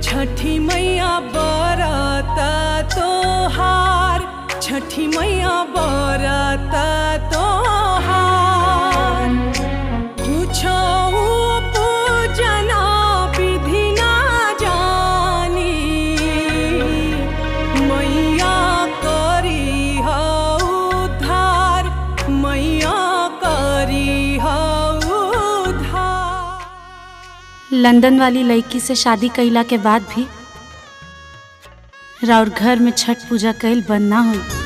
छठी मैया बरता तोहार छठी मैया बरता तोहार कुछो पूजना विधि ना जानी मैया करी हो उद्धार मैया करी हो उद्धार लंदन वाली लड़की से शादी कईला के बाद भी राउर घर में छठ पूजा कईल बंद ना हुई